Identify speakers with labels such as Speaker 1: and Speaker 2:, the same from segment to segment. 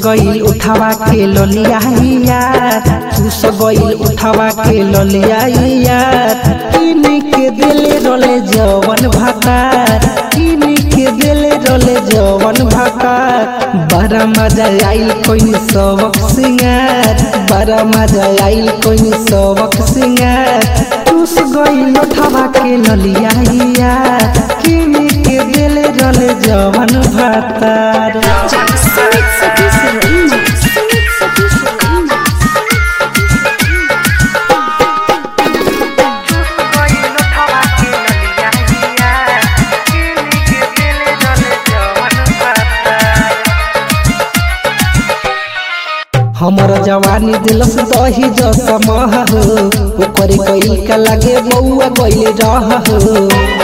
Speaker 1: गईल उठावा के ललिया यार चूस गईल उठावा के ललिया यार किन के दिले रोले जवन भातार किन के दिले रोले जवन भातार बड़ा मजा आइल कोई सबक सिंगार बड़ा मजा आइल कोई सबक सिंगार चूस गईल उठावा के ललिया यार किन के दिले रोले जवन भातार
Speaker 2: Sumit Satish Raina. Sumit Satish Raina.
Speaker 1: हमर जवानी दिलस दही जसमह हो ओकर कई का लागे बउआ गइल रह हो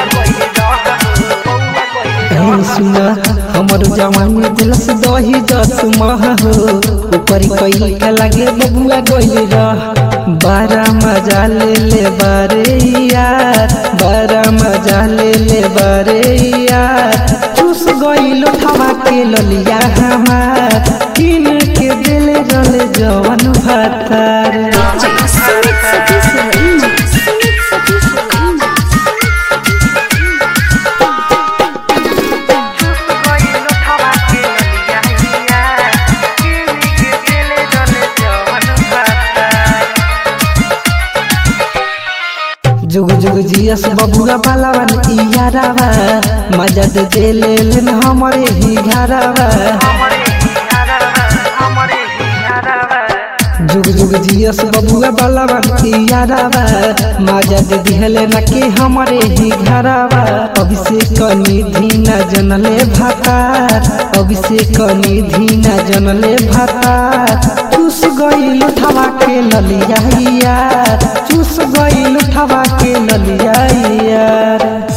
Speaker 1: हे सुन हमर जवानी दिलस दही जसमह हो ओकर कई का लागे बउआ गइल रह बारा मजा ले ले बारे यार बारा मजा ले ले बारे यार चूस गइल उठावा के ललिया हमार किन के दिले रले जवन भातार
Speaker 2: Sumit Satish Raina. Sumit Satish Raina.
Speaker 1: जुग जुग जियस बबुआ बालावन इयारावा मजा दे देले लेन हमरे ही घरावा जुग जुग जियस बबुआ बालावन इयारावा मजा दे दिहले न के हमरे ही घरावा अभिषेक निधि न जनले भातार अभिषेक निधि न जनले भातार चूस गईल उठावा के ललिया यार चूस गईल उठावा के ललिया यार